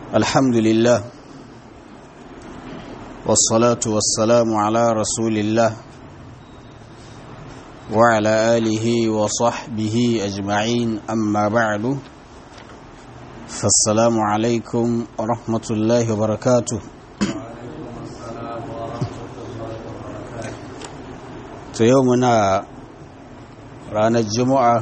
الحمد لله والصلاة والسلام على رسول الله وعلى آله وصحبه أجمعين أما بعد فالسلام عليكم ورحمة الله وبركاته to yau muna ranar juma'a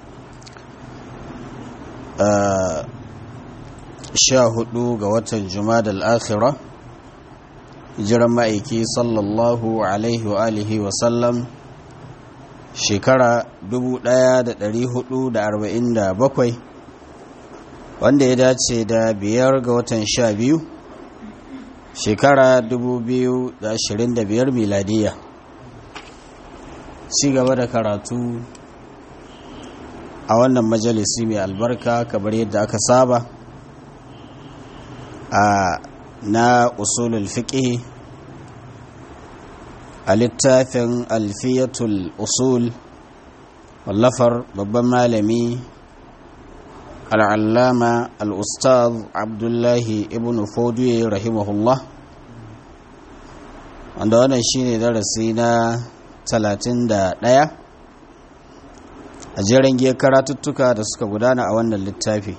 sha hudu ga watan juma'a al'akhira jiran ma'aiki sallallahu alaihi wa alihi wasallam shekara 1447 wanda ya dace da biyar ga watan sha biyu shekara 2025 miladiyya ci gaba da karatu a wannan majalisi mai albarka kamar yadda aka saba a na usulul fiqh a littafin alfiyatul usul wallafar babban malami al'allama al'ustaz abdullahi ibn fodiyo rahimahullah wanda wannan shine darasi na talatin da ɗaya a jerin giyar karatuttuka da suka gudana a wannan littafi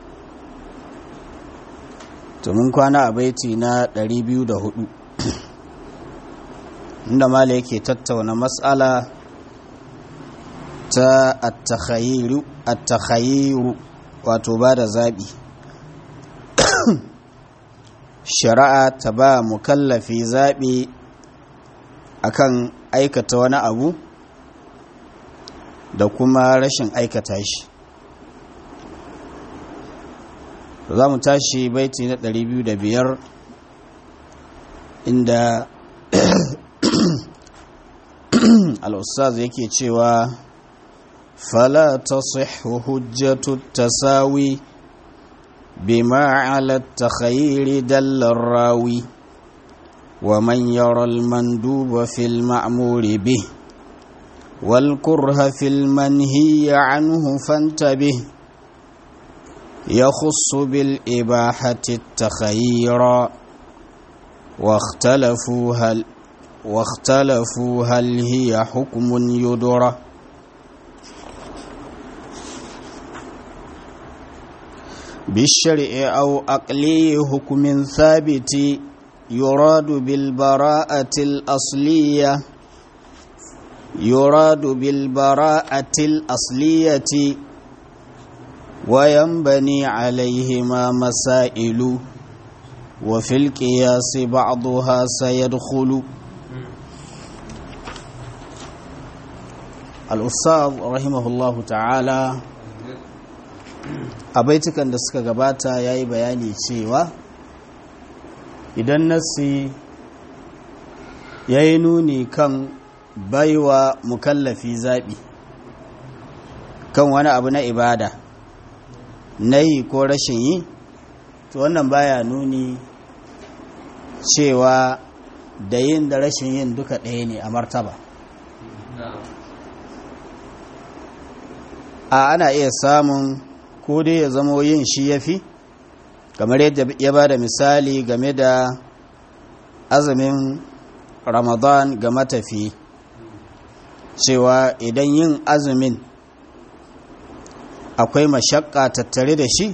mun kwana a baiti na 204 inda mala yake tattauna matsala ta attakhayiru wato ba da zaɓi shari'a ta ba mukallafi zaɓi akan aikata wani abu da kuma rashin aikata shi za mu tashi baiti na 205 inda al'ustaz yake cewa fala tasihhu hujjatu tasawi bima ala takhayyiri dallar rawi ومن يرى المندوب في المأمور به والكره في المنهي عنه فانتبه يخص بالإباحة التخير واختلفوا هل واختلفوا هل هي حكم يدرى بالشرع أو أقلي حكم ثابت يراد بالبراءة الأصلية يراد بالبراءة الأصلية وينبني عليهما مسائل وفي القياس بعضها سيدخل الأستاذ رحمه الله تعالى أبيتك أن دسك غباتا ياي بياني cewa idan nassi ya yi nuni kan baiwa mukallafi zaɓi kan wani abu na ibada na yi ko rashin yi to wannan baya nuni cewa da yin da rashin yin duka ɗaya ne a martaba a ana iya samun ko dai ya zamo yin shi ya fi kamar yadda ya ba da misali game da azumin ramadan ga matafi cewa idan yin azumin akwai mashakka tattare da shi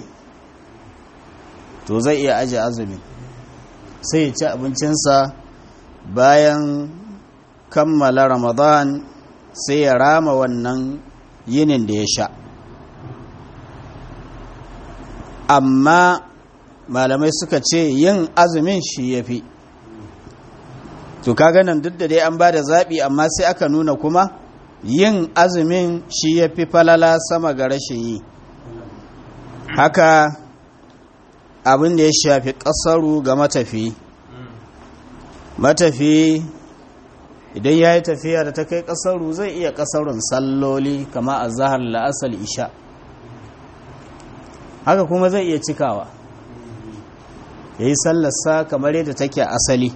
to zai iya aje azumin sai ya ci abincinsa bayan kammala ramadan sai ya rama wannan yinin da ya sha amma malamai suka ce yin azumin shi ya fi to kaga nan duk da dai an ba da zaɓi amma sai aka nuna kuma yin azumin shi ya fi falala sama ga rashin yi haka abin da ya shafi ƙasaru ga matafi matafi idan ya yi tafiya da ta kai ƙasaru zai iya ƙasarun salloli kama a zahar la'asal isha haka kuma zai iya cikawa ya yi sallarsa kamar yadda take asali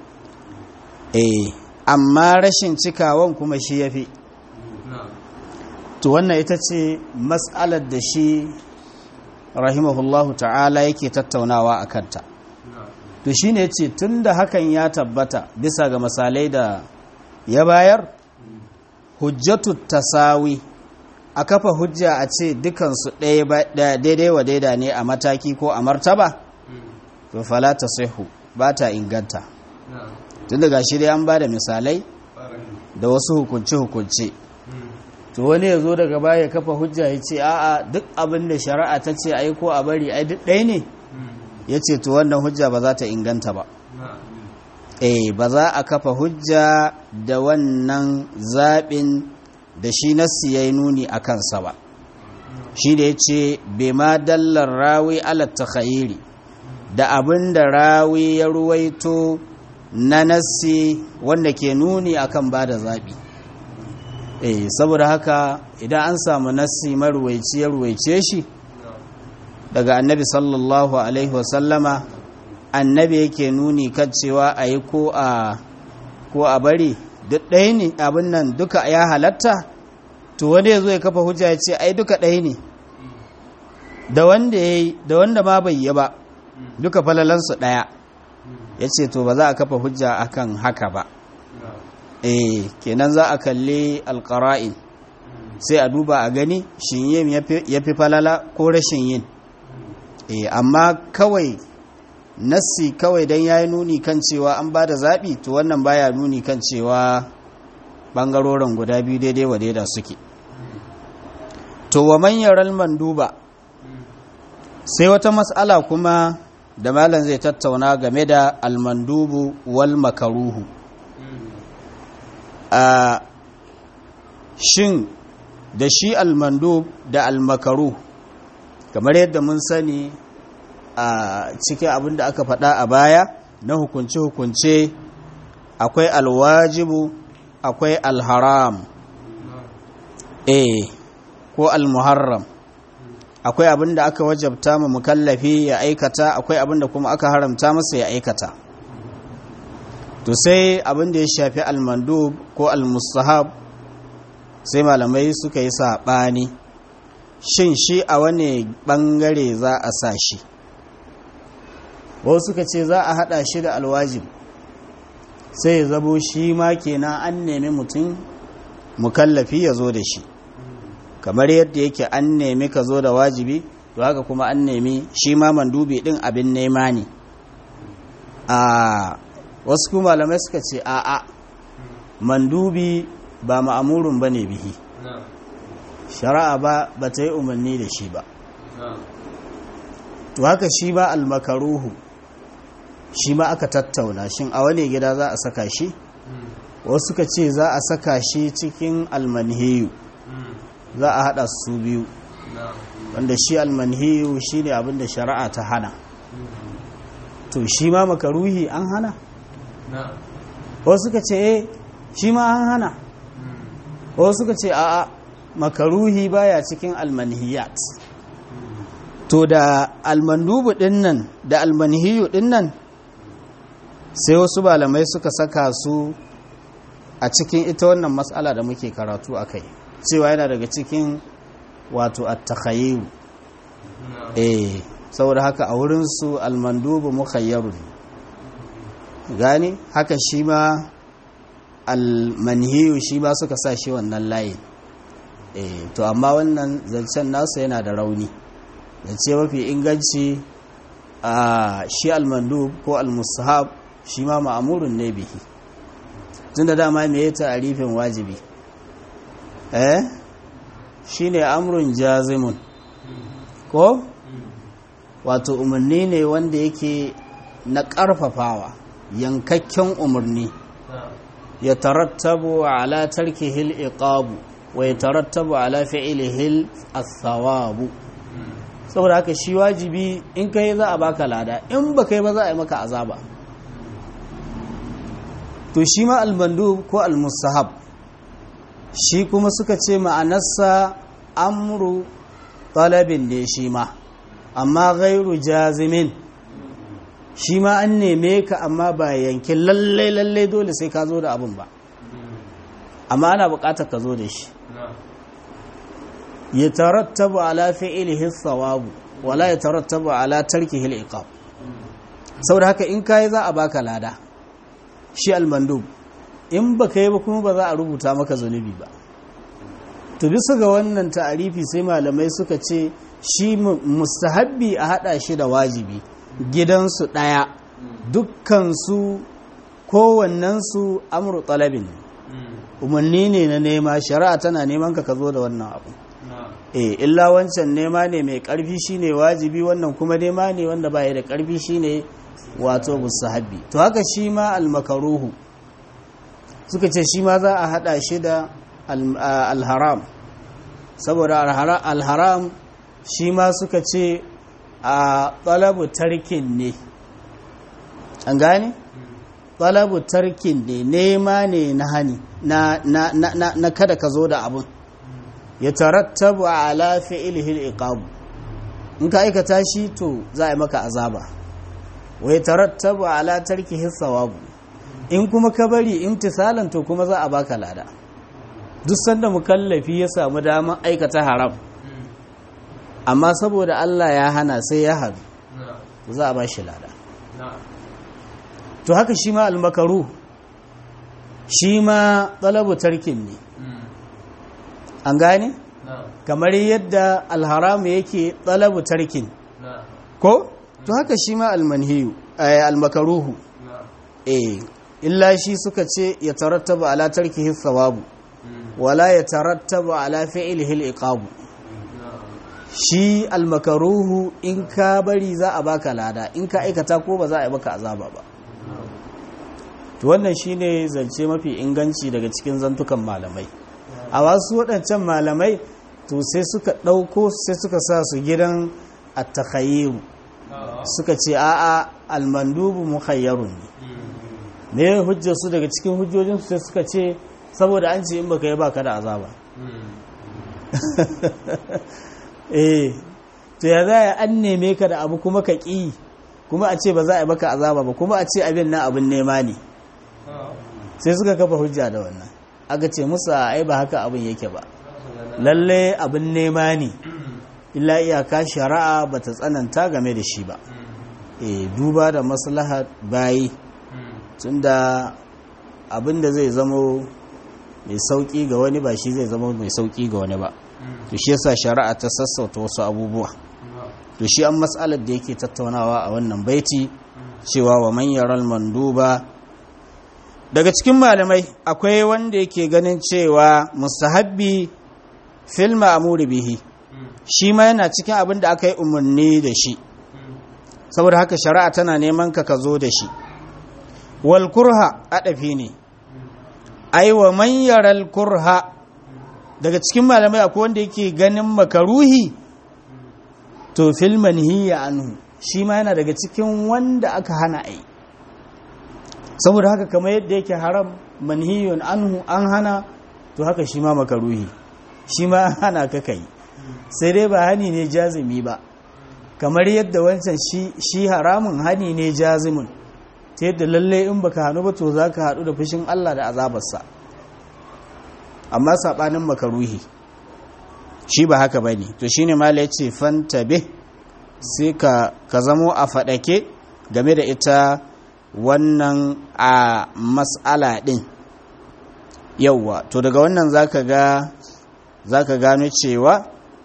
eh amma rashin cikawan kuma shi ya fi to wannan ita ce matsalar da shi rahimahullahu ta'ala yake tattaunawa a kanta to shi ne ce tun da hakan ya tabbata bisa ga misalai da ya bayar hujjatu tasawi a kafa hujja a ce dukansu daidai wa daida ne a mataki ko a martaba to fala ta sihu ba ta inganta tun daga shi dai an ba da misalai da wasu hukunce-hukunce to wani ya zo daga baya kafa hujja ya ce a'a duk abin da shari'a ta ce ai ko a bari ai duk ɗaya ne ya ce to wannan hujja ba za ta inganta ba eh ba za a kafa hujja da wannan zaɓin da shi nassi ya yi nuni a kansa ba shi da ya ce ma dallar rawi alatta khayiri da abin da rawi ya ruwaito na nassi wanda ke nuni akan ba da zaɓi eh saboda haka idan an samu nassi maruwaici ya ruwaice shi daga annabi sallallahu alaihi wasallama annabi yake nuni kan cewa a yi ko a ko a bari duk ɗaya ne abin nan duka ya halatta to wanda ya zo ya kafa hujja ya ce ai duka ɗaya ne da wanda ya yi da wanda ma bai yi ba duka falalansu ɗaya ya ce to ba za a kafa hujja akan haka ba eh kenan za a kalli alƙara'in sai a duba a gani shin yin ya fi falala ko rashin yin eh amma kawai nassi kawai don ya yi nuni kan cewa an ba da zaɓi to wannan baya nuni kan cewa ɓangarorin guda biyu daidai wa daida suke to wa manyan manduba sai wata matsala kuma da malam zai tattauna game da almandubu wal makaruhu a shin da shi almandub da almakaru kamar yadda mun sani a cikin abin da aka faɗa a baya na hukunce-hukunce akwai alwajibu akwai alharam eh ko almuharram akwai abin da aka wajabta ma mukallafi ya aikata akwai abin da kuma aka haramta masa ya aikata to sai abin da ya shafi almandub ko almustahab sai malamai suka yi saɓani shin shi a wane ɓangare za a sa shi wasu suka ce za a haɗa shi da alwajib sai ya zabo shi ma kenan an nemi mutum mukallafi ya zo da shi kamar yadda yake an nemi ka zo da wajibi to haka kuma an nemi shi ma mandubi ɗin abin nema ne a wasu kuma malamai suka ce a'a mandubi ba ma'amurun ba ne bihi shari'a ba ba ta yi umarni da shi ba to haka shi ba almakaruhu shi ma aka tattauna shin a wane gida za a saka shi wasu suka ce za a saka shi cikin almanhiyu za a hada su biyu wanda shi almanhiyu shi ne abinda shari'a ta hana to shi ma makaruhi an hana wasu suka ce eh shi ma an hana wasu suka ce a'a makaruhi baya cikin almanhiyat to da almandubu dinnan da almanhiyu dinnan sai wasu malamai suka saka su a cikin ita wannan matsala da muke karatu a kai cewa yana daga cikin wato attakhayiru eh saboda haka a wurinsu almandubu mukhayyarun gani haka shi ma almanhiyu shi ba suka sa shi wannan layin eh to amma wannan zancen nasa yana da rauni zance mafi inganci a shi almandub ko almusahab shi ma ma'amurin ne bihi tun da dama me ya ta'arifin wajibi eh shi ne amurin jazimun ko wato umarni ne wanda yake na ƙarfafawa yankakken umarni ya tarattabu ala tarkihil iqabu wa ya tarattabu ala fi'ilihil as-sawabu saboda haka shi wajibi in kai za a baka lada in ba kai ba za a yi maka azaba to shi ma albandu ko almustahab shi kuma suka ce ma'anarsa amru talabin ne shi ma amma gairu jazimin shi ma an neme ka amma ba yankin lallai lallai dole sai ka zo da abin ba amma ana bukatar ka zo da shi ya tarattabu ala fi'ilihi thawabu wala ya tarattabu ala tarkihi al-iqab saboda haka in kai za a baka lada shi al-mandub in baka yi ba kuma ba za a rubuta maka zunubi ba to bisa ga wannan ta'arifi sai malamai suka ce shi mustahabbi a hada shi da wajibi gidansu daya dukkansu kowannensu amru talabin umarni ne na nema shari'a tana neman ka ka zo da wannan abu eh illa wancan nema ne mai karfi shine wajibi wannan kuma nema ne wanda baya da karfi shine wato mustahabbi to haka shi ma almakaruhu suka ce shi ma za a hada shi da alharam saboda alharam shi ma suka ce a talabu tarkin ne an gane talabu tarkin ne nema ne na hani na kada ka zo da abun ya tarattabu ala fi'lihi al-iqab in ka aikata shi to za a yi maka azaba wa ya tarattabu ala tarkihi thawabu in kuma ka bari imtisalan to kuma za a baka lada duk sanda mukallafi ya samu daman aikata haram amma saboda Allah ya hana sai ya hadu za a ba shi lada to haka shi ma almakaru shi ma talabu tarkin ne an gane kamar yadda alharamu yake talabu tarkin ko to haka shi ma almanhiyu almakaruhu eh illa shi suka ce ya tarattaba ala tarkihi thawabu wala ya tarattaba ala fi'lihi al-iqabu shi almakaruhu in ka bari za a baka lada in ka aikata ko ba za a yi maka azaba ba to wannan shine zance mafi inganci daga cikin zantukan malamai a wasu waɗancan malamai to sai suka ɗauko sai suka sa su gidan attakhayiru suka ce a'a almandubu mukhayyarun ne me hujjar su daga cikin hujjojinsu sai suka ce saboda an ce in baka yi baka da azaba eh to ya za an neme ka da abu kuma ka ƙi kuma a ce ba za a yi baka azaba ba kuma a ce abin nan abin nema ne sai suka kafa hujja da wannan aka ce musu ai ba haka abin yake ba lalle abin nema ne illa iyaka shari'a ba ta tsananta game da shi ba e duba da maslaha bayi tunda abin da zai zamo mai sauki ga wani ba shi zai zama mai sauki ga wani ba to shi yasa shari'a ta sassauta wasu abubuwa to shi an matsalar da yake tattaunawa a wannan baiti cewa wa man yaral manduba daga cikin malamai akwai wanda yake ganin cewa mustahabbi fil ma'muri bihi shi ma yana cikin abin da aka yi umarni da shi saboda haka shari'a tana neman ka ka zo da shi wal kurha adafi ne ai wa man yaral kurha daga cikin malamai akwai wanda yake ganin makaruhi to fil manhiya anhu shi ma yana daga cikin wanda aka hana ai saboda haka kamar yadda yake haram manhiyun anhu an hana to haka shi ma makaruhi shi ma an hana ka kai sai dai ba hani ne jazimi ba kamar yadda wancan shi haramun hani ne jazimun ta yadda lalle in baka hannu ba to za ka haɗu da fushin Allah da azabarsa amma saɓanin makaruhi shi ba haka ba ne to shi ne mala ya ce fantabe sai ka zamo a faɗake game da ita wannan a matsala ɗin yauwa to daga wannan zaka ga zaka gano cewa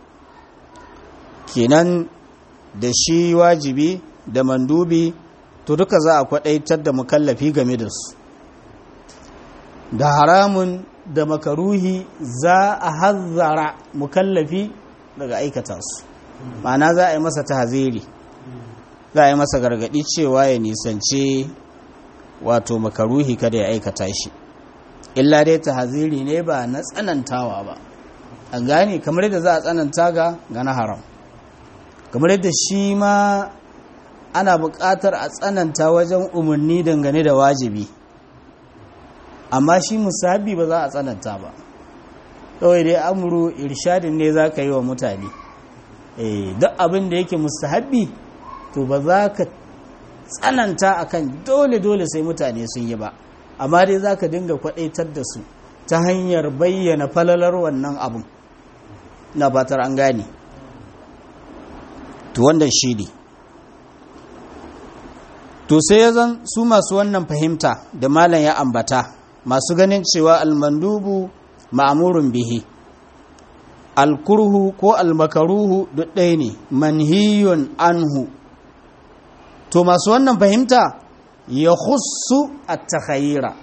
kenan da shi wajibi da mandubi to duka za a kwadaitar da mukallafi game da su da haramun da makaruhi za a hazzara mukallafi daga aikata su ma'ana za a yi masa tahziri za a yi masa gargadi cewa ya nisance wato makaruhi kada ya aikata shi illa dai tahziri ne ba na tsanantawa ba an gane kamar yadda za a tsananta ga ga na haram kamar yadda shi ma ana buƙatar a tsananta wajen umarni dangane da wajibi amma shi musabi ba za a tsananta ba kawai dai amuru irshadin ne za ka yi wa mutane duk abin da yake mustahabbi to ba za ka tsananta akan dole-dole sai mutane sun yi ba amma dai za ka dinga kwadaitar da su ta hanyar bayyana falalar wannan abin na batar an gane to wannan shi ne to sai ya zan su masu wannan fahimta da malam ya ambata masu ganin cewa almandubu ma'amurun bihi alkurhu ko almakaruhu duk ɗaya ne manhiyun anhu to masu wannan fahimta ya husu a takhayira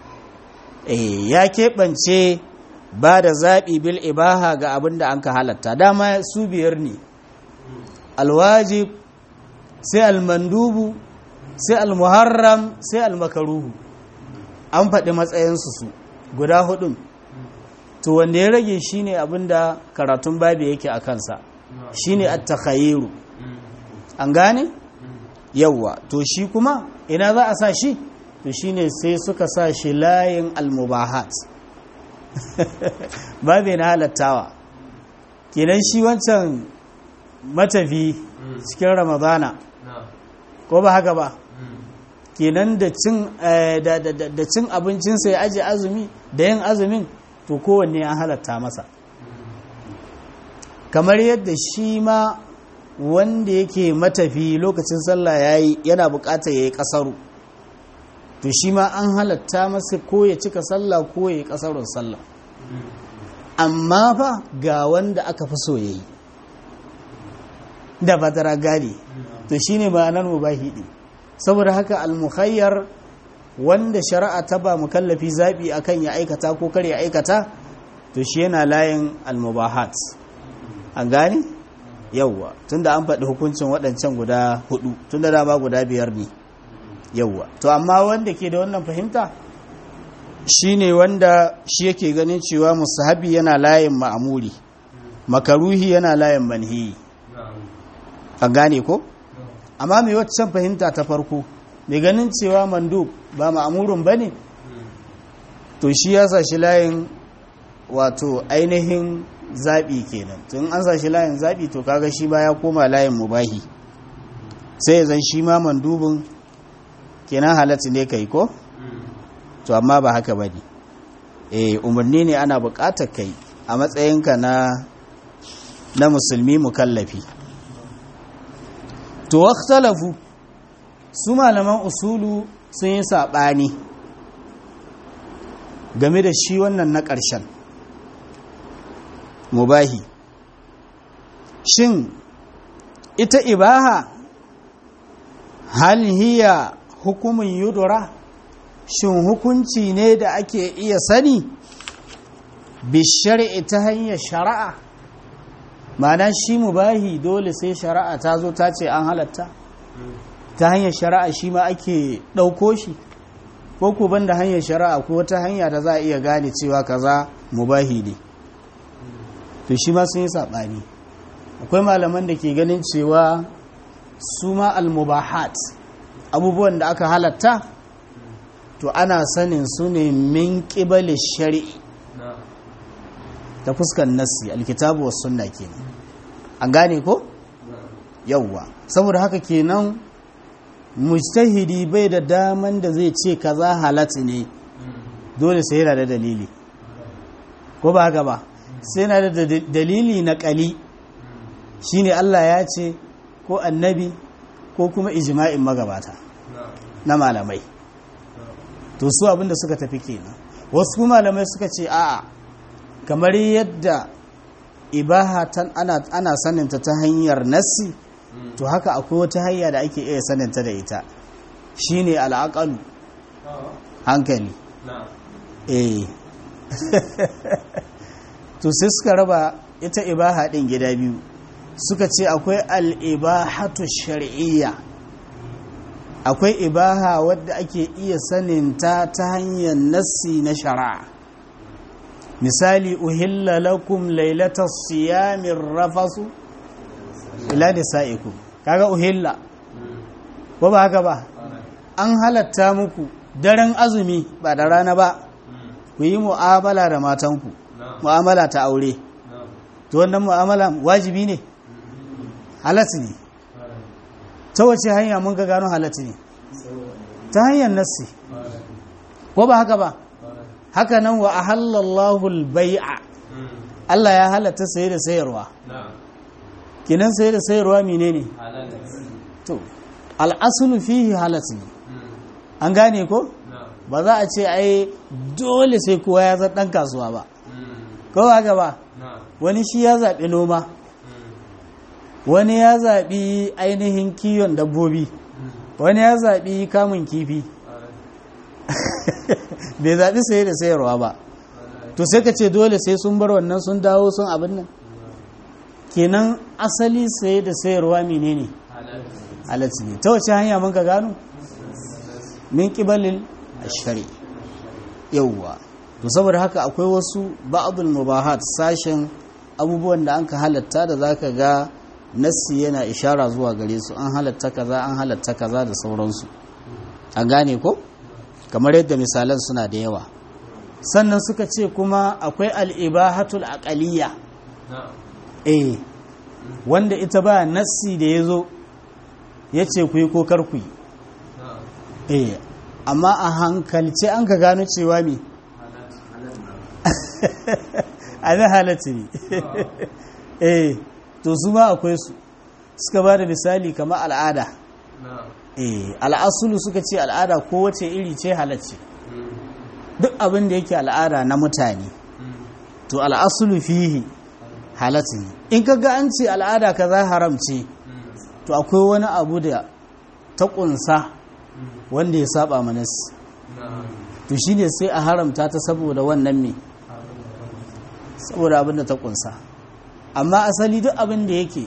ya keɓance ba da zaɓi bil ibaha ga abin da an ka halatta dama su biyar ne alwajib sai almandubu sai almuharram sai almakaruhu an faɗi matsayinsu su guda hudun to wanda ya rage shine abinda karatun babu yake a kansa shine at-takhayyiru an gane yawwa to shi kuma ina za a sa shi to shine sai suka sa shi layin al-mubahat babu na halattawa kenan shi wancan matafi cikin ramadana ko ba haka ba kenan da cin abincinsa ya aje azumi da yin azumin to kowanne an halatta masa kamar yadda shi ma wanda yake matafi lokacin sallah ya yi yana bukatar ya yi kasaru to shi ma an halatta masa ko ya cika sallah ko ya yi kasarun sallah amma fa ga wanda aka fi so ya yi da fatara gadi to shi ne ma'anar mubahi ɗin saboda haka almukhayyar wanda shari'a ta ba mukallafi zaɓi akan ya aikata ko kar ya aikata to shi yana layin almubahat an gane yawwa tunda an faɗi hukuncin waɗancan guda hudu tunda dama guda biyar ne yawwa to amma wanda ke da wannan fahimta shine wanda shi yake ganin cewa musahabi yana layin ma'amuri makaruhi yana layin manhi an gane ko amma mai waccan fahimta ta farko mai ganin cewa mandub ba ma'amurin ba ne to shi ya sa shi layin wato ainihin zaɓi kenan tun an sa shi layin zaɓi to kaga shi ba ya koma layin mubahi sai zan shi ma mandubin kenan halatta ne kai ko to amma ba haka ba ne e umarni ne ana buƙatar kai a matsayinka na na musulmi mukallafi to waktalafu su malaman usulu sun yi saɓani game da shi wannan na ƙarshen mubahi shin ita ibaha hal hiya hukumin yudura shin hukunci ne da ake iya sani bishari'i ta hanyar shari'a ma'ana shi mubahi dole sai shari'a ta zo ta ce an halatta ta hanyar shari'a shi ma ake ɗauko shi ko ku banda hanyar shari'a ko wata hanya da za a iya gane cewa kaza mubahi ne to shi ma sun yi saɓani akwai malaman da ke ganin cewa su ma almubahat abubuwan da aka halatta to ana sanin su ne min ƙibali shari'i ta fuskan nassi alkitabu wa sunna kenan an gane ko yawwa saboda haka kenan mujtahidi bai da daman da zai ce kaza halatti ne dole sai yana da dalili ko ba haka ba sai yana da dalili na kali shine Allah ya ce ko annabi ko kuma ijma'in magabata na malamai to su abinda suka tafi kenan wasu malamai suka ce a'a kamar yadda ibaha tan ana, ana saninta ta hanyar nassi to haka akwai wata hanya da ake iya saninta da ita shine al'aqalu hankali eh to sai suka raba ita ibaha din gida biyu suka ce akwai al'ibahatu shar'iyya akwai ibaha wadda ake iya saninta ta hanyar nassi na shari'a misali uhilla lakum lailatas siyamin rafasu ila nisa'ikum kaga uhilla ko ba haka ba an halatta muku daren azumi ba da rana ba ku yi mu'amala da matanku mu'amala ta aure to wannan mu'amala wajibi ne halatta ne ta wace hanya mun ga gano halatta ne ta hanyar nassi ko ba haka ba haka nan wa ahallallahu al-bai'a Allah ya halatta saye da sayarwa kinan sai da sayarwa menene to al'asulu fihi halatu ne an gane ko ba za a ce ai dole sai kowa ya zan dan kasuwa ba ko haka ba wani shi ya zaɓi noma wani ya zaɓi ainihin kiwon dabbobi wani ya zaɓi kamun kifi bai zaɓi saye da sayarwa ba to sai ka ce dole sai sun bar wannan sun dawo sun abin nan kenan asali saye da sayarwa menene halatta ne ta wace hanya mun ka gano min kibalin ashari yauwa to saboda haka akwai wasu ba'adul mubahat sashen abubuwan da an ka halatta da zaka ga nassi yana ishara zuwa gare su an halatta kaza an halatta kaza da sauransu an gane ko kamar yadda misalan suna da yawa sannan suka ce kuma akwai al'ibahatul aqaliyya eh wanda ita ba nassi da ya zo ya ce ku yi ko kar ku yi eh amma a hankalce an ka gano cewa me abin halatta ne eh to su ma akwai su suka ba da misali kamar al'ada eh al'asulu suka ce al'ada kowace iri ce halacce duk abin da yake al'ada na mutane to al'asulu fihi halatta ne in ka ga an ce al'ada kaza haram ce to akwai wani abu da ta kunsa wanda ya saba manas to shine sai a haramta ta saboda wannan me saboda abin da ta kunsa amma asali duk abin da yake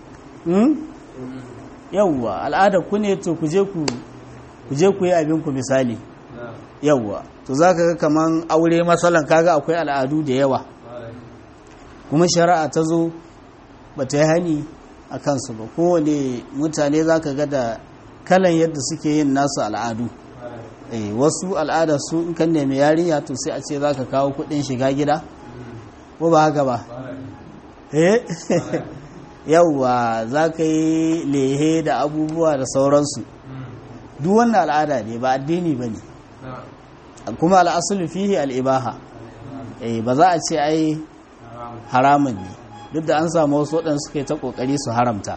yawwa al'adar ku ne to ku je ku ku yi abin ku misali yawwa to za ka ga kaman aure matsalan kaga akwai al'adu da yawa kuma shari'a ta zo ba ta yi hani a kansu ba kowane mutane za ka ga da kalan yadda suke yin nasu al'adu wasu al'ada su in kan nemi yarinya to sai a ce za ka kawo kudin shiga gida ko ba haka ba eh yauwa za ka yi lehe da abubuwa da sauransu duk wannan al'ada ne ba addini ba ne kuma al'asulu fihi al'ibaha ba za a ce ai haramun ne duk da an samu wasu waɗanda suka yi ta ƙoƙari su haramta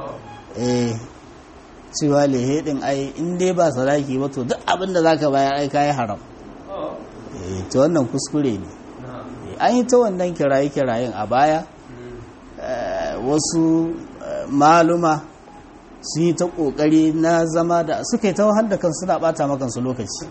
cewa lehe ɗin ai in dai ba sadaki ba to duk abin da za ka bayar ai kayi haram ta wannan kuskure ne an yi ta wannan kiraye-kirayen a baya wasu maluma su yi ta ƙoƙari na zama da suka yi ta wahal da kan suna ɓata makansu lokaci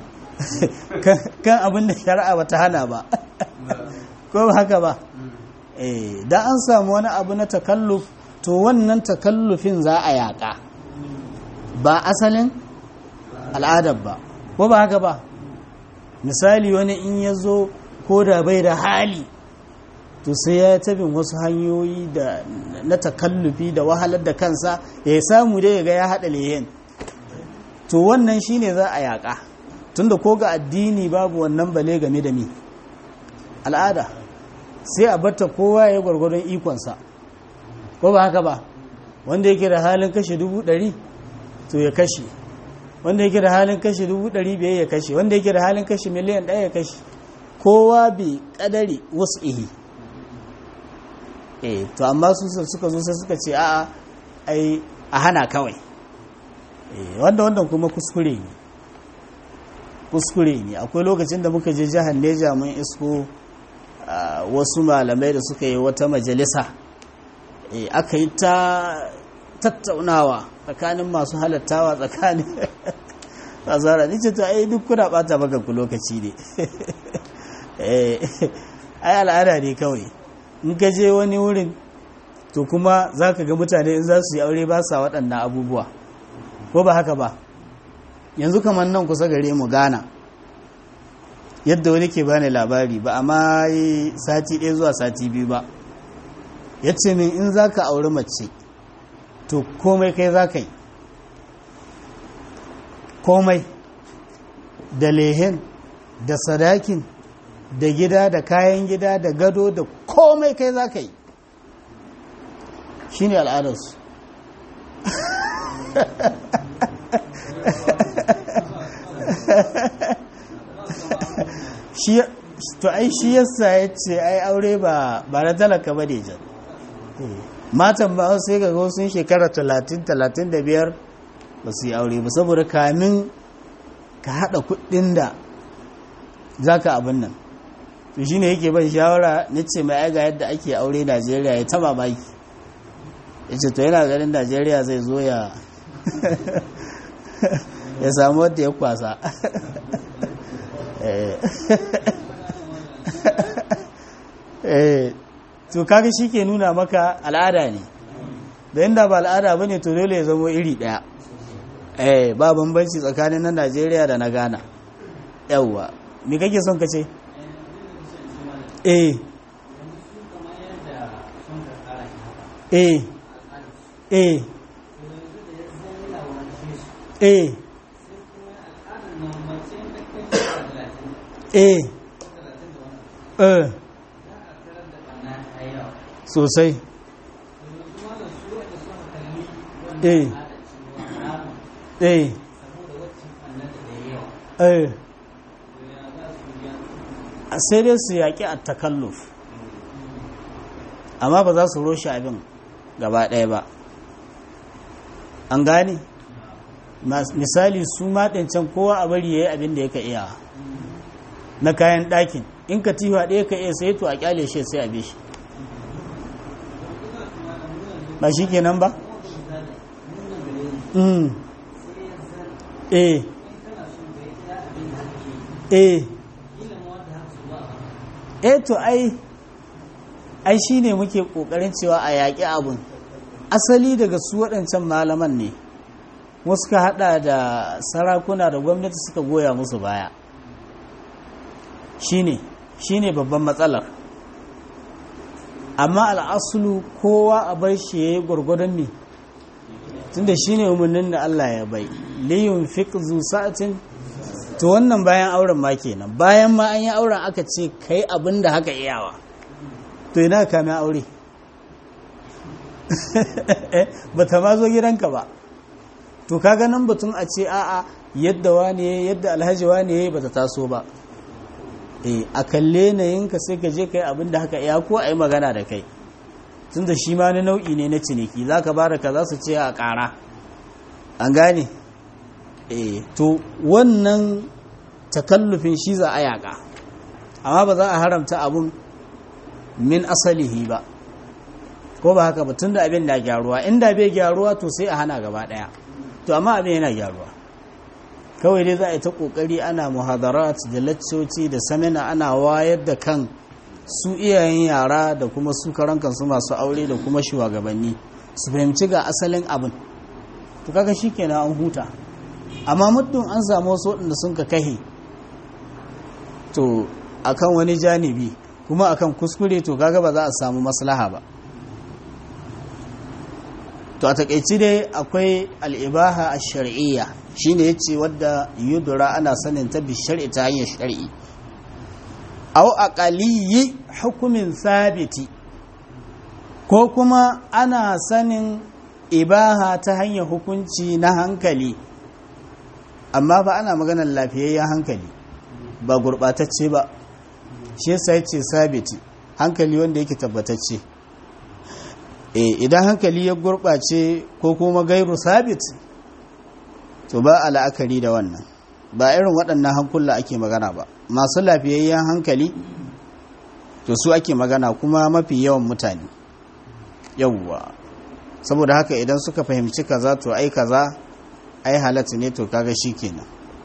kan abin da shari'a ba ta hana ba ko ba haka ba da an samu wani abu na takalluf to wannan takallufin za a yaƙa ba asalin al'adar ba ko ba haka ba misali wani in ya zo ko da bai da hali to sai ya tabin wasu hanyoyi da na takallufi da wahalar da kansa ya samu dai ga ya haɗa lehen to wannan shine za a yaƙa tunda ko ga addini babu wannan bale game da mi al'ada sai a batta kowa ya gwargwadon ikonsa ko ba haka ba wanda yake da halin kashe dubu ɗari to ya kashe wanda yake da halin kashe dubu ɗari biyar ya kashe wanda yake da halin kashe miliyan ɗaya ya kashe kowa bi ƙadari wasu ihi eh to amma su suka zo sai suka ce a'a ai a hana kawai eh wanda wannan kuma kuskure ne kuskure ne akwai lokacin da muka je jihar Neja mun isko wasu malamai da suka yi wata majalisa eh aka yi ta tattaunawa tsakanin masu halattawa tsakanin azara ni ce to ai duk kuna bata maka ku lokaci ne eh ai al'ada ne kawai in ka je wani wurin to kuma za ka ga mutane in za su yi aure ba sa waɗannan abubuwa ko ba haka ba yanzu kamar nan kusa gare mu gana yadda wani ke bani labari ba amma yi sati ɗaya zuwa sati biyu ba ya ce min in za ka auri mace to komai kai za ka yi komai da lehen da sadakin da gida da kayan gida da gado da komai kai za ka yi shi ne al'adarsu to ai shi yasa ya ce ai aure ba na talaka ba ne jan matan ba sai ga sun shekara 30-35 ba su yi aure ba saboda kamin ka haɗa kuɗin da za ka abin nan to shi ne yake ban shawara na ce mai aiga yadda ake aure najeriya ya taba baki ya ce to yana ganin najeriya zai zo ya ya samu wadda ya kwasa to kaga shi ke nuna maka al'ada ne da inda ba al'ada ba ne to dole ya zama iri ɗaya eh ba bambanci tsakanin na najeriya da na ghana yawwa me kake son ka ce eh eh eh eh eh eh sosai eh eh eh sai dai su yaƙi a takalluf amma ba za su roshe abin gaba ɗaya ba an gane misali su maɗancan kowa a bari ya yi abin da ya ka iya na kayan ɗakin in ka tiwa ɗaya ka iya sai to a ƙyale shi sai a shi ba shi kenan ba? eh eh eh to ai ai shine muke kokarin cewa a yaƙi abun asali daga su waɗancan malaman ne wasu ka hada da sarakuna da gwamnati suka goya musu baya shine shine babban matsalar amma al'asulu kowa a bar shi ya yi gwargwadon ne tunda shine umarnin da Allah ya bai liyun fiqzu sa'atin to wannan bayan auren ma kenan bayan ma an yi auren aka ce kai abin da haka iyawa to ina ka mai aure ba ta ma zo gidanka ba to ka ganin batun a ce a'a yadda wane yadda alhaji wane ba ta taso ba eh a kalle na yinka sai ka je kai abin da haka iya ko a yi magana da kai tun da shi ma na nau'i ne na ciniki za ka bada ka za su ce a ƙara an gane eh to wannan takallufin shi za a yaƙa amma ba za a haramta abun min asalihi ba ko ba haka ba tun da abin da gyaruwa inda bai gyaruwa to sai a hana gaba ɗaya to amma abin yana gyaruwa kawai dai za a yi ta ƙoƙari ana muhadarat da laccoci da samina ana wayar da kan su iyayen yara da kuma su karan kansu masu aure da kuma shugabanni su fahimci ga asalin abin to kaga shikenan an huta amma muddin an samu wasu waɗanda sun ka kahe to akan wani janibi kuma akan kuskure to kaga ba za a samu maslaha ba to a takaici dai akwai al'ibaha a shari'iyya shine yace wadda yudura ana sanin ta bi shar'i ta hanyar shari'i au aqaliyi hukumin sabiti ko kuma ana sanin ibaha ta hanyar hukunci na hankali amma ba ana maganar lafiyayyen hankali ba gurɓatacce ba shi yasa yace sabiti hankali wanda yake tabbatacce eh idan hankali ya gurɓace ko kuma gairu sabit to ba a la'akari da wannan ba irin waɗannan hankula ake magana ba masu lafiyayyen hankali to su ake magana kuma mafi yawan mutane yawwa saboda haka idan suka fahimci kaza to ai kaza ai halatta ne to kaga kenan.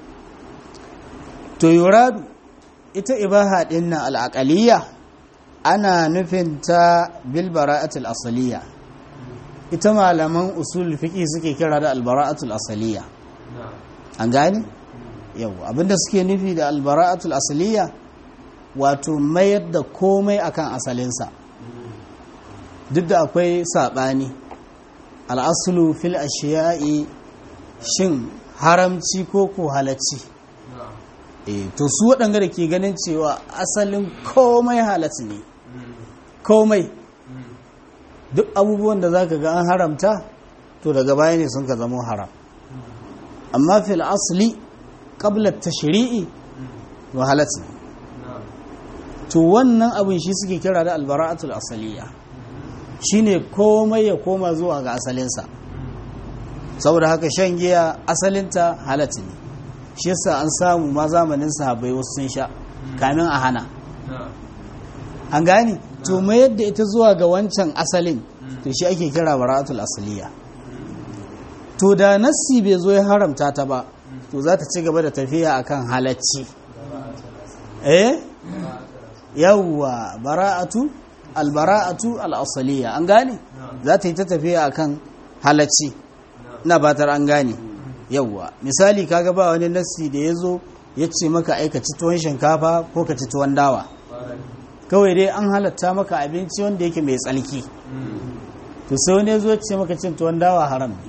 to yuradu ita ibaha din nan al'aqaliyya ana nufin ta bil bara'atul asaliya ita malaman usul fiqi suke kira da al bara'atul asaliya an gane yau abinda suke nufi da al bara'atul asaliya wato mayar da komai akan asalinsa duk da akwai sabani al aslu fil ashiya'i shin haramci ko ko halacci e to su waɗanda da ke ganin cewa asalin komai halatta ne komai duk abubuwan da za ka ga an haramta to daga baya ne sun ka zama haram amma fil asli qabla tashri'i wa halatta ne to wannan abin shi suke kira da albara'atul asaliya shine komai ya koma zuwa ga asalinsa saboda haka shan giya asalinta halatta ne shi yasa an samu ma zamanin sahabbai wasu sun sha kamin a hana an gane to mai yadda ita zuwa ga wancan asalin to shi ake kira bara'atul asaliya to da nassi bai zo ya haramta ta ba to za ta ci gaba da tafiya akan halacci eh yawwa bara'atu albara'atu al'asaliya an gane za ta yi ta tafiya akan halacci na batar an gane yawwa misali kaga ba wani nassi da ya zo ya ce maka aika ci tuwon shinkafa ko ka ci tuwon dawa kawai dai an halatta maka abinci wanda yake mai tsalki to sai wani zo ce maka cin tuwon dawa haram ne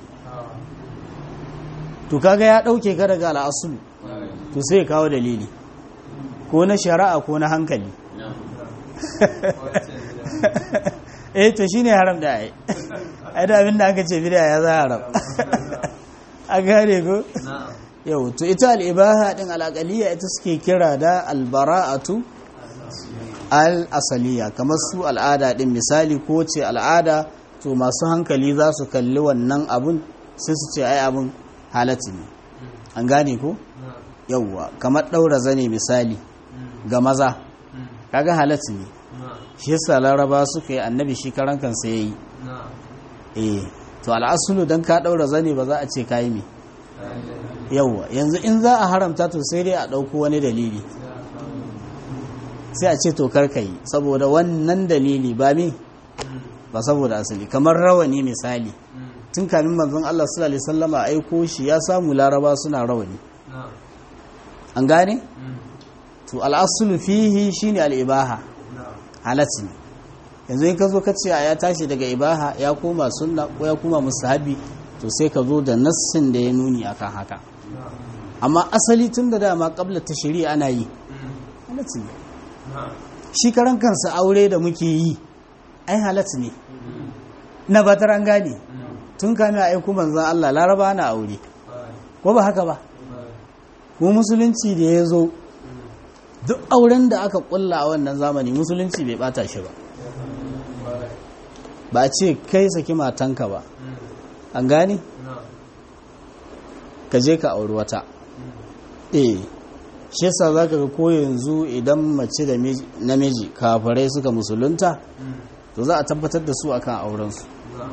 to kaga ya dauke ka daga al'asulu to sai ya kawo dalili ko na shari'a ko na hankali eh to shine haram da ai ai da abin da aka ce bid'a ya za haram a gane ko yau to ita al'ibaha din al'aqaliyya ita suke kira da albara'atu al-asaliya kamar su al'ada din misali ko ce al'ada to masu hankali za su kalli wannan abun sai su ce ai abun halatta ne an gane ko yauwa kamar ɗaura zane misali ga maza kaga halatta ne shi yasa laraba suka yi annabi shi karan kansa yayi eh to al'asulu dan ka ɗaura zane ba za a ce kai me yauwa yanzu in za a haramta to sai dai a ɗauko wani dalili sai a ce to karka yi saboda wannan dalili ba me ba saboda asali kamar rawani misali tun kamin manzon Allah sallallahu alaihi wasallama aiko shi ya samu laraba suna rawani an gane to al'asulu fihi shine al'ibaha halatti yanzu in ka zo ka ce ya tashi daga ibaha ya koma sunna ko ya koma musahabi to sai ka zo da nassin da ya nuni akan haka amma asali tun da dama kabla ta shari'a ana yi halatti ne shi karan kansa aure da muke yi ai halatti ne na batar an gane tun kame a aiku manzan Allah laraba na aure ko ba haka ba ko musulunci da ya zo duk auren da aka kulla a wannan zamani musulunci bai bata shi ba ba ce kai saki matanka ba an gane ka je ka auri wata eh shi yasa za ka ga ko yanzu idan mace da namiji kafirai suka musulunta to za a tabbatar da su akan aurensu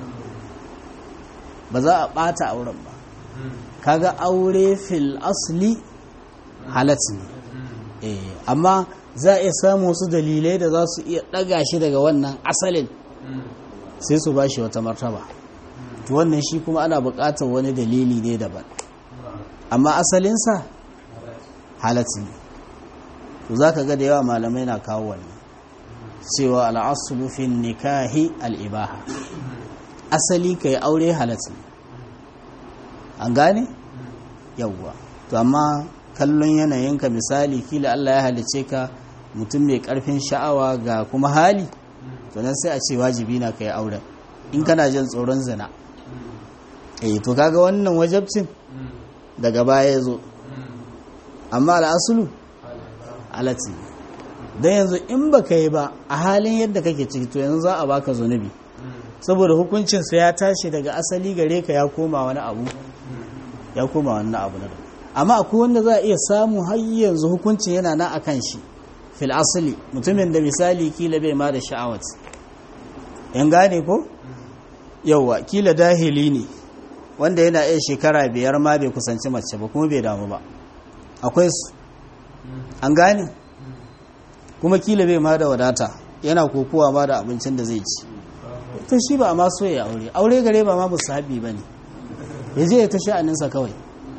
ba za a bata auren ba kaga aure fil asli halatti ne eh amma za a iya samu wasu dalilai da za su iya daga shi daga wannan asalin sai su ba shi wata martaba to wannan shi kuma ana buƙatar wani dalili ne daban amma asalinsa halatti ne to za ka ga da yawa malamai na kawo wannan cewa al'asulu fi nikahi al'ibaha asali ka yi aure halatta an gane yawwa to amma kallon yanayinka misali kila Allah ya halice ka mutum mai karfin sha'awa ga kuma hali to nan sai a ce wajibi na ka yi auren in kana jin tsoron zina eh to kaga wannan wajabcin daga baya ya zo amma al'asulu alati don yanzu in ba ka yi ba a halin yadda kake ciki to yanzu za a baka zunubi saboda hukuncinsa ya tashi daga asali gare ka ya koma wani abu ya koma wani abu na amma akwai wanda za a iya samu har yanzu hukuncin yana na akan shi fil asali mutumin da misali kila bai ma da sha'awat yan gane ko yauwa kila dahili ne wanda yana iya shekara biyar ma bai kusanci mace ba kuma bai damu ba akwai su an gane kuma kila bai ma da wadata yana kokowa ma da abincin da zai ci to shi ba a ma so ya aure aure gare ba ma musahabi ba ne ya je ya ta sha'aninsa kawai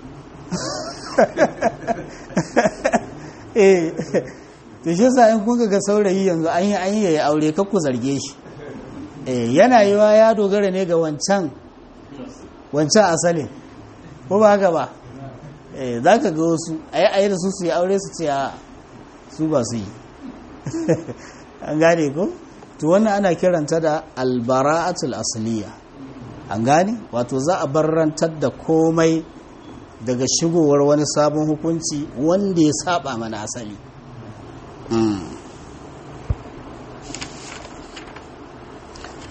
eh to shi sa in kun ga saurayi yanzu an yi an yi ya aure kakku zarge shi eh yana yiwa ya dogara ne ga wancan wancan asalin ko ba haka ba eh za ka ga wasu ayi ayi da su su yi aure su ce a su ba su yi an gane ko to wannan ana kiranta da albara'atul asliya an gane wato za a barrantar da komai daga shigowar wani sabon hukunci wanda ya saba mana asali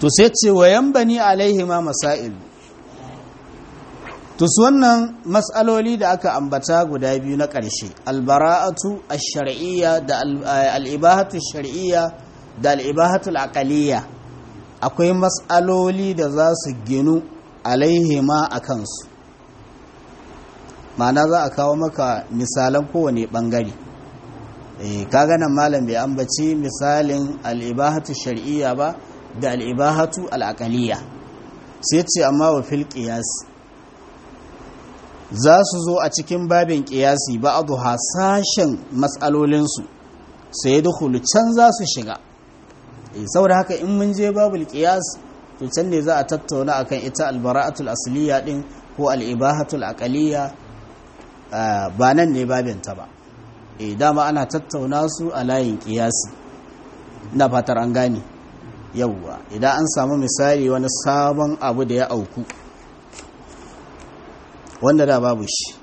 to sai ce wayan bani alaihi ma masail to su wannan matsaloli da aka ambata guda biyu na ƙarshe albara'atu ash-shar'iyya da al-ibahatu ash-shar'iyya da al-ibahatu al-aqliyya akwai matsaloli da za su ginu alaihi ma a kansu ma'ana za a kawo maka misalan kowane ɓangare kaga nan malam bai ambaci misalin al'ibahatu shar'iyya ba da al'ibahatu al'aqaliyya sai ce amma wa fil qiyas za su zo a cikin babin qiyasi ba a hasashen matsalolinsu sai dukulu can za su shiga saboda haka in mun je babul qiyas to can ne za a tattauna akan ita albara'atul asliya din ko al'ibahatul aqaliyya ba nan ne babinta ba e dama ana tattauna su a layin kiyasi na fatar an gane yauwa idan an samu misali wani sabon abu da ya auku wanda da babu shi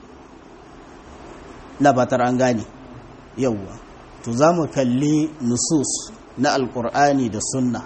na fatar an gane yauwa to za mu kalli nusus na alkur'ani da sunna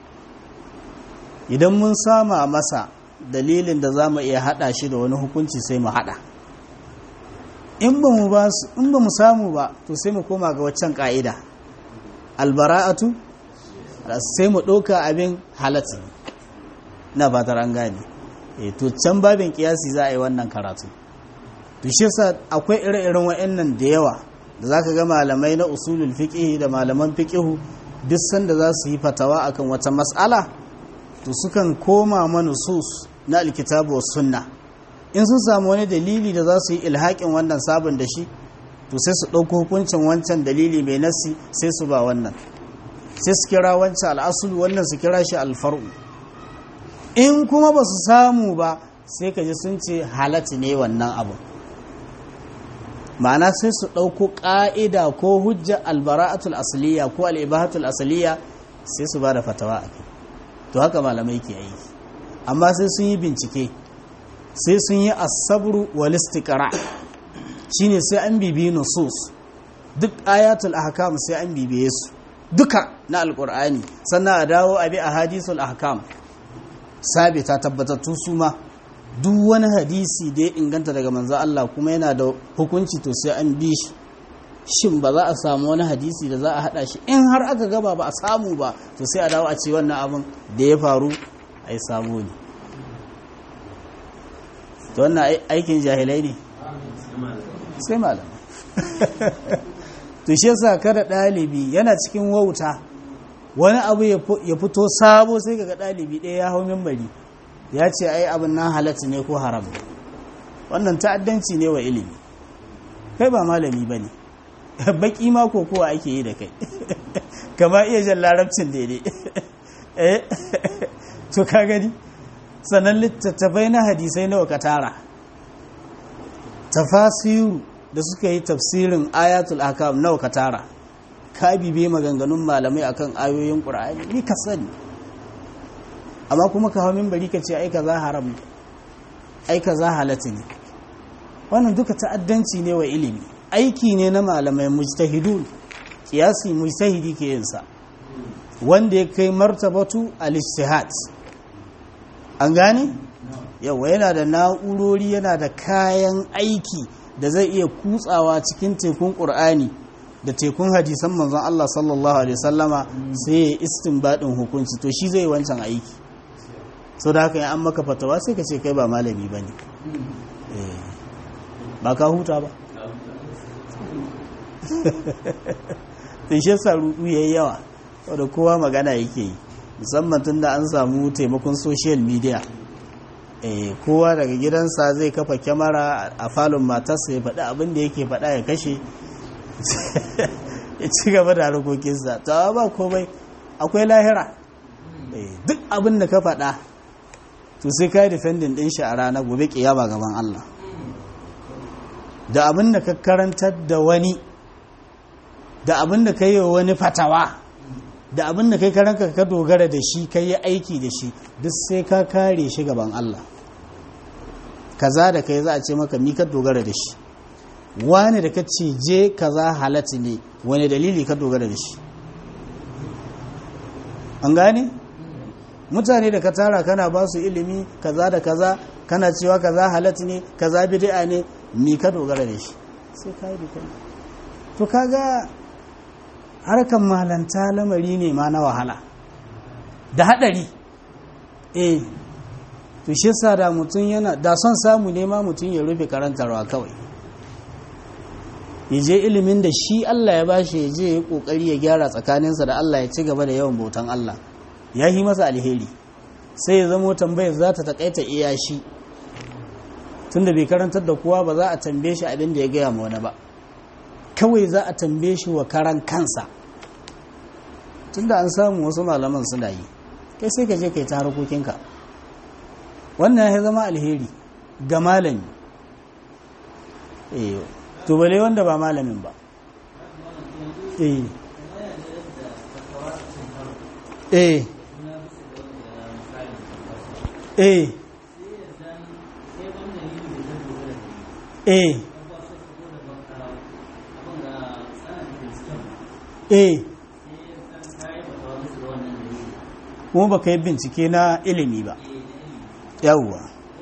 idan mun sama masa dalilin da za mu iya hada shi da wani hukunci sai mu hada in ba mu ba su in ba mu samu ba to sai mu koma ga waccan ka'ida albara'atu sai mu ɗauka abin halatta na fatar an gane e to can babin kiyasi za a yi wannan karatu to shi yasa akwai ire-iren wa'annan da yawa da zaka ga malamai na usulul fiqh da malaman fiqh duk sanda za su yi fatawa akan wata mas'ala to sukan koma manusus na alkitabu was sunna in sun samu wani dalili da za su yi ilhaƙin wannan sabon da shi to sai su ɗauko hukuncin wancan dalili mai nasi sai su ba wannan sai su kira wancan al'asulu wannan su kira shi alfar'u in kuma ba su samu ba sai ka ji sun ce halatti ne wannan abu ma'ana sai su ɗauko ƙa'ida ko hujja albara'atul asaliya ko al'ibahatul asaliya sai su ba da fatawa a to haka malamai ke aiki amma sai sun yi bincike sai sun yi asabru wal istiqra shine sai an bibiyi nusus duk ayatul ahkam sai an bibiye su duka na alqur'ani sannan a dawo a bi ahadisul ahkam sabita tabbatattu su ma duk wani hadisi da ya inganta daga manzo Allah kuma yana da hukunci to sai an bi shi shin ba za a samu wani hadisi da za a hada shi in har aka gaba ba a samu ba to sai a dawo a ce wannan abin da ya faru ai samu ne to wannan aikin jahilai ne sai malam to shi yasa kada dalibi yana cikin wauta wani abu ya fito sabo sai kaga dalibi ɗaya ya hau mimbari ya ce ai abin nan halatta ne ko haram wannan ta'addanci ne wa ilimi kai ba malami ba ne baki ma ko kowa ake yi da kai kama iya jan larabcin daidai to ka gani sannan littattafai na hadisai nawa ka tara tafasiru da suka yi tafsirin ayatul akam nawa ka tara ka bibe maganganun malamai akan ayoyin qur'ani ni ka sani amma kuma ka hawo bari ka ce ai kaza haram ai kaza halatu ne wannan duka ta'addanci ne wa ilimi aiki ne na malamai mujtahidun kiyasi mujtahidi ke yin sa wanda ya kai martabatu al-ijtihad an gane yawa yana da na'urori yana da kayan aiki da zai iya kutsawa cikin tekun ƙur'ani da tekun hadisan manzon Allah sallallahu alaihi sallama sai ya istinbadin hukunci to shi zai wancan aiki so da haka an maka fatawa sai ka ce kai ba malami bane ba ka huta ba to shi yasa rudu yayi yawa saboda kowa magana yake yi musamman tun da an samu taimakon social media eh kowa daga gidansa zai kafa kyamara a falon matarsa ya faɗi abin da yake faɗa ya kashe ya ci gaba da harkokinsa ta ba komai akwai lahira duk abin da ka faɗa to sai ka yi defending ɗin shi a rana gobe kiyama gaban Allah da abin da ka karantar da wani da abin da ka yi wa wani fatawa da abin da kai karanka ka dogara da shi ka yi aiki da shi duk sai ka kare shi gaban Allah kaza da kai za a ce maka mi ka dogara da shi wani da ka ce je kaza halatta ne wani dalili ka dogara da shi an gane mutane da ka tara kana ba su ilimi kaza da kaza kana cewa kaza halat ne kaza bid'a ne mi ka dogara da shi sai ka yi dukkan to kaga harkan malanta lamari ne ma na wahala da hadari eh to shi yasa da mutum yana da son samu ne ma mutum ya rufe karantarwa kawai ya je ilimin da shi Allah ya bashi ya je ya kokari ya gyara tsakaninsa da Allah ya ci gaba da yawan bautan Allah ya yi masa alheri sai ya zamo tambayar za ta takaita iya shi tunda bai karantar da kowa ba za a tambaye shi abin da ya gaya ma wani ba kawai za a tambaye shi wa karan kansa tunda an samu wasu malaman suna yi kai sai ka je kai ta harkokinka wannan ya zama alheri ga malami eh to bale wanda ba malamin ba eh eh eh eh eh kuma ba ka yi bincike na ilimi ba yawwa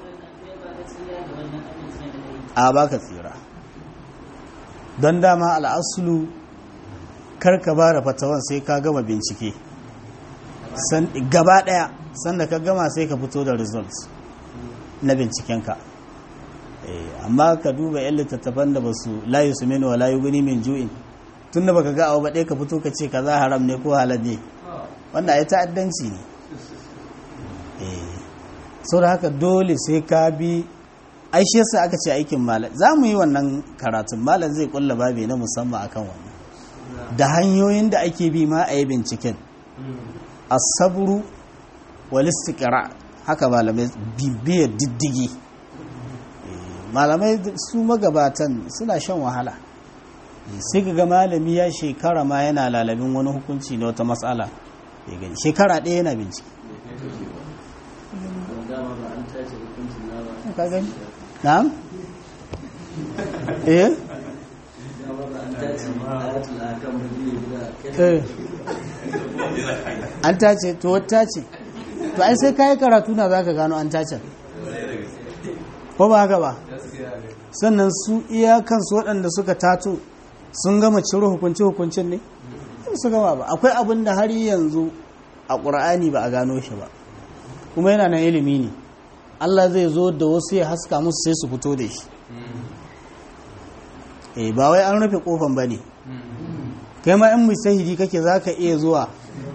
a baka tsira don dama al'asulu karka ba da fatawan sai ka gama bincike gaba daya sanda ka gama sai ka fito da results na bincikenka amma ka duba yan littattafan da ba su layu su mini wa layu guni min ju'in tun da baka ga abu baɗe ka fito ka ce ka za haram ne ko halal ne wanda ya ta'addanci ne sau da haka dole sai ka bi aishe yasa aka ce aikin malam za mu yi wannan karatun malam zai kulla babi na musamman akan wannan da hanyoyin da ake bi ma a yi binciken asaburu walistikira haka malamai bibiyar diddigi malamai su magabatan suna shan wahala sai ga malami ya shekara ma yana lalabin wani hukunci na wata matsala ya gani shekara ɗaya yana bincike ka gani na'am eh an tace to wata ce to ai sai kayi karatu na zaka gano an tace ko ba haka ba sannan su iyakansu waɗanda suka tato sun gama ciro hukunce-hukuncin ne su gama ba akwai abin da har yanzu a ƙura'ani ba a gano shi ba kuma yana nan ilimi ne Allah zai zo da wasu ya haska musu sai su fito da shi eh ba wai an rufe kofan ba ne kai ma in musahidi kake za ka iya zuwa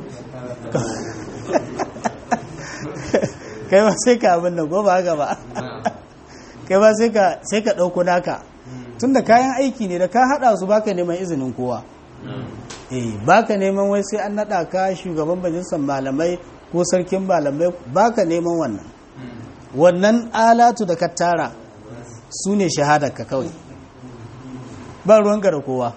kai ba sai ka abin da goba haka ba kai ba sai ka ɗauko naka tun da kayan aiki ne da ka haɗa su baka neman izinin kowa eh baka neman wai sai an naɗa ka shugaban majalisar malamai ko sarkin malamai baka neman wannan wannan alatu da ka tara su ne shahadarka kawai ba ruwanka da kowa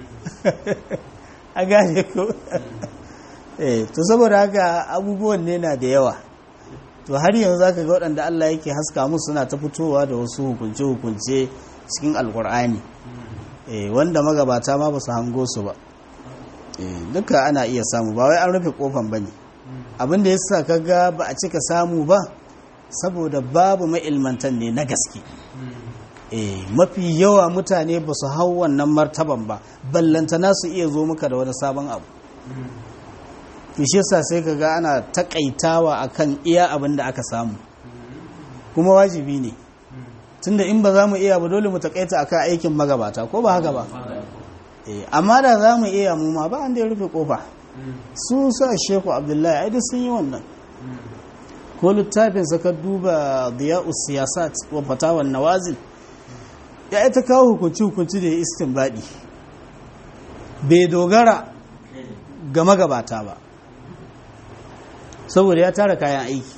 a gane ko eh to saboda haka abubuwan ne na da yawa to har yanzu zaka ga waɗanda Allah yake haska musu suna ta fitowa da wasu hukunce-hukunce cikin alkur'ani eh wanda magabata ma ba su hango su ba eh duka ana iya samu ba wai an rufe kofan bane abin da yasa kaga ba a cika samu ba saboda babu ma'ilmantan ne na gaske eh mafi yawa mutane ba su hau wannan martaban ba ballantana su iya zo maka da wani sabon abu shi yasa sai ka ga ana takaitawa akan iya abin da aka samu kuma wajibi ne tunda in ba za mu iya ba dole mu takaita akan aikin magabata ko ba haka ba amma da za mu iya mu ma ba an da ya rufe kofa su sa sheku abdullahi ai sun yi wannan ko littafin ka duba diya'u siyasat wa fatawan nawazil ya ita kawo hukunci hukunci da ya istinbadi bai dogara ga magabata ba saboda ya tara kayan aiki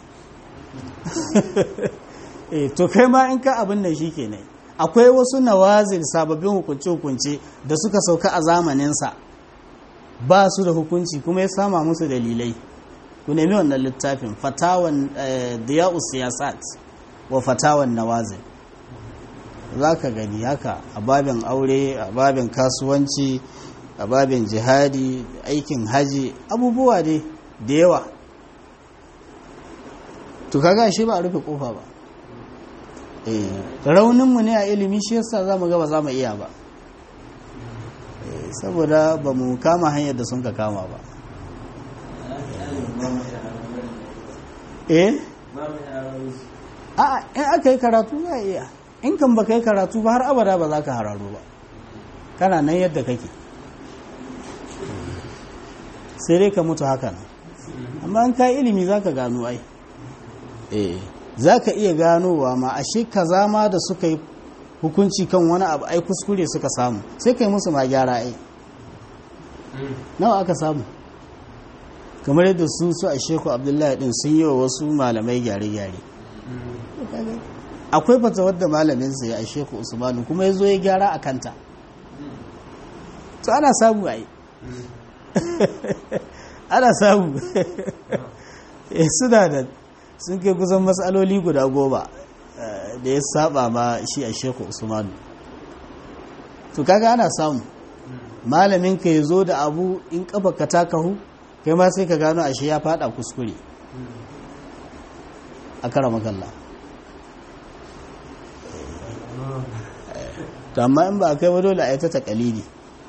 eh to kai ma in ka abin nan shikenan akwai wasu nawazil sababbin hukunce-hukunce da suka sauka a zamaninsa ba su da hukunci kuma ya sama musu dalilai ku nemi wannan littafin fatawan diya'u siyasat wa fatawan nawazil za ka gani haka a babin aure a babin kasuwanci a babin jihadi aikin haji abubuwa dai da yawa to kaga shi ba a rufe kofa ba eh rauninmu ne a ilimi shi yasa za mu ga ba za mu iya ba saboda ba mu kama hanyar da sun ka kama ba eh a in aka yi karatu za a iya in kan ba ka yi karatu ba har abada ba za ka hararo ba kana nan yadda kake sai dai ka mutu haka nan amma in ka yi ilimi za ka gano ai eh za ka iya ganowa ma ashe kaza ma da suka yi hukunci kan wani abu ai kuskure suka samu sai kai musu ma gyara ai nawa aka samu kamar yadda su su a sheku abdullahi din sun yi wa wasu malamai gyare-gyare akwai fata wadda malamin ya a sheku usmanu kuma ya zo ya gyara a kanta to ana samu ai ana samu suna da sun kai kusan matsaloli guda goma da ya saba ma shi a sheku usmanu to kaga ana samu malamin ka ya zo da abu in kafa ka takahu kai ma sai ka gano ashe ya fada kuskure a kara makalla to amma in ba a kai ba dole a yi ta takalidi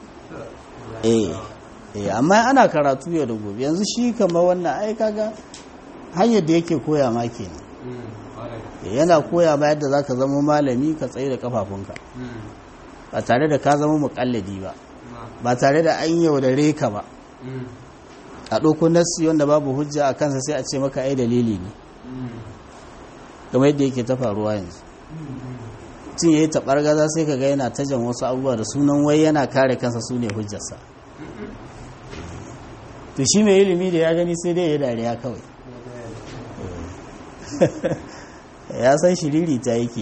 eh amma ana karatu yau da gobe yanzu shi kama wannan ai kaga hanyar da yake koya ma kenan yana koya ma yadda zaka zama malami ka tsaye da kafafunka ba tare da ka zama mukalladi ba ba tare da an yaudare ka ba a ɗauko nassi wanda babu hujja a kansa sai a ce maka ai dalili ne kamar yadda yake ta faruwa yanzu tun ya yi taɓargaza sai ka ga yana ta jan wasu abubuwa da sunan wai yana kare kansa su ne hujjarsa to shi mai ilimi da ya gani sai dai ya dariya kawai ya san shiriri ta yake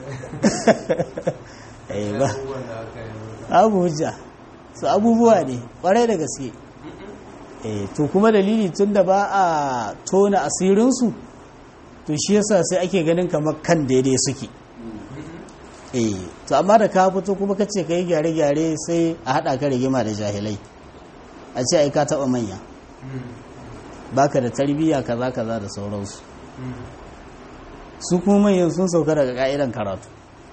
yi ba abu hujja su abubuwa ne kwarai da gaske to kuma dalili tun da ba a tona asirinsu to shi yasa sai ake ganin kamar kan daidai suke to amma da ka fito kuma ka ce ka yi gyare-gyare sai a haɗa ka rigima da jahilai a ce ai ka taɓa manya baka da tarbiyya kaza kaza da sauransu su kuma manyan sun sauka daga ka'idan karatu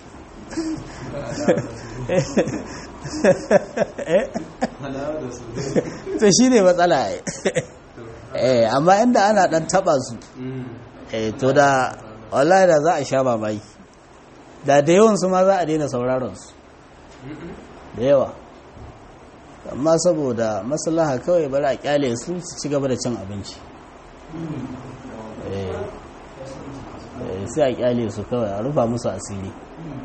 to shi ne matsala eh amma inda ana dan taba su eh to da wallahi da za a sha mamaki da da yawan su ma za a daina sauraron su da yawa amma saboda maslaha kawai bari a kyale su su ci gaba da cin abinci sai a kyale su kawai a rufa musu asiri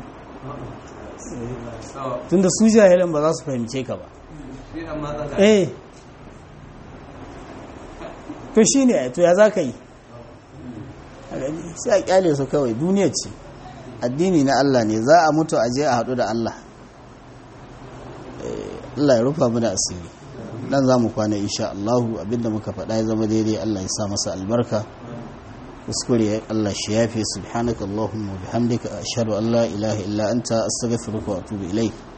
tunda su jahilan ba za su fahimce ka ba eh to shi ne to ya za ka yi sai a kyale su kawai duniya ce addini na Allah ne za a mutu a je a haɗu da Allah Allah ya rufa mu da asiri dan za mu kwana insha Allah abinda muka faɗa ya zama daidai Allah ya sa masa albarka kuskure Allah shi yafe subhanaka Allahumma wa bihamdika ashhadu an la ilaha illa anta astaghfiruka wa atubu ilaik